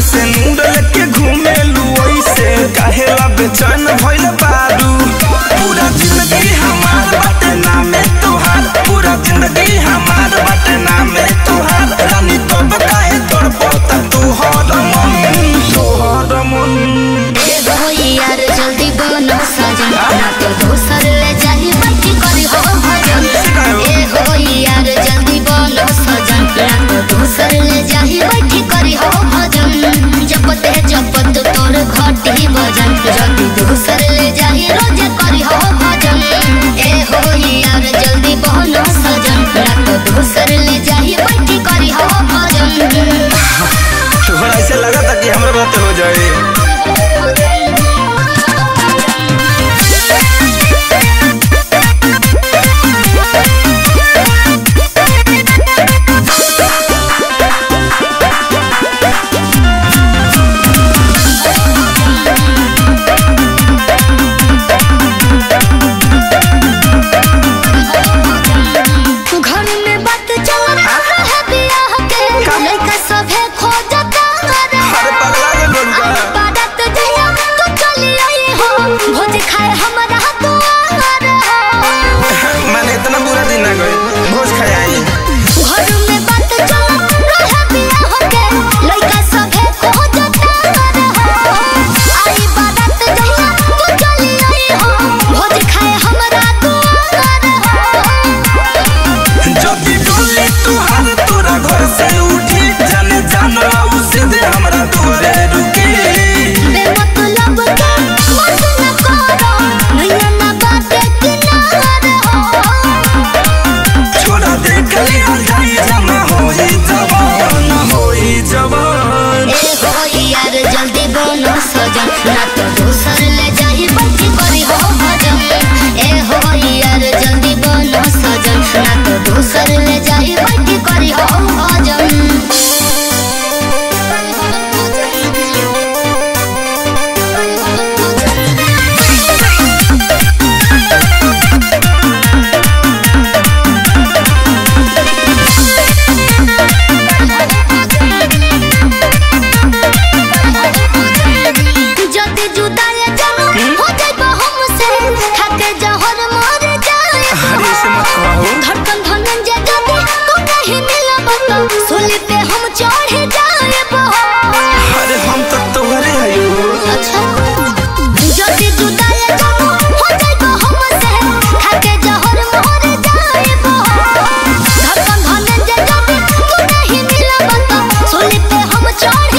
से नूर लेके घूमे ऐसे काहेला बेचैन भइल बारू पूरा जिंदगी हमार बाटे नामे तोहार पूरा जिंदगी हमार बाटे नामे तोहार रानी तो काहे तोड़ पोता तोहर मन तोहर मन ए हो यार जल्दी बनो सजन ना तो दोसर ले जाही बच्ची करी हो भजन ए हो यार जल्दी बनो सजन ना तो दोसर ले जाही बच्ची करी हो भजन जपते जपत तोर घटी भजन जल्दी दोसर ले जाही रोज करी हो भजन ए हो यार जल्दी बनो सजन ना तो दोसर ले जाही बच्ची करी हो भजन तोहरा ऐसे लगा था कि हमरा बात हो जाए घर में बात चल रहा है बियाह के लड़का सभे खोजता रे अरे पगला गइल बारू का? अरे बारात जइया तो चली आई हो भोज खाए हमरा दुआर हो मैंने इतना बुरा दिन ना गए भोज खाए आई घर में बात चल रहा है बियाह के लड़का सभे खोजता रे आई बारात जइया तो चली आई हो भोज खाए हमरा दुआर हो जब भी डोली तुहार तोरा घर से उठी जाने जाना उसे दे हमरा तोरे रुकी बेमतलब के मत न करो नैया ना बाटे किनार हो छोड़ा दे कली जाई जमा होई जवान होई जवान ए हो यार जल्दी बनो सजन ना तो दूसर ले जाही बच्ची करी हो भजन ए हो यार जल्दी बनो सजन ना तो दूसर ले जाही बच्ची करी हो भजन जल्दी जुदाई जानो हो जाइबो हमसे खाके जहर मर जाए अरे ऐसे मत कहो धड़कन धनन जे जदी तू नहीं मिलब तो सूली पे हम चढ़ जाएब अरे हम तो तोहरे हयो अच्छा जल्दी जुदाई जानो हो जाइबो हमसे खाके जहर मर जाएब धड़कन धनन जे जदी तू नहीं मिलब तो सूली पे हम चढ़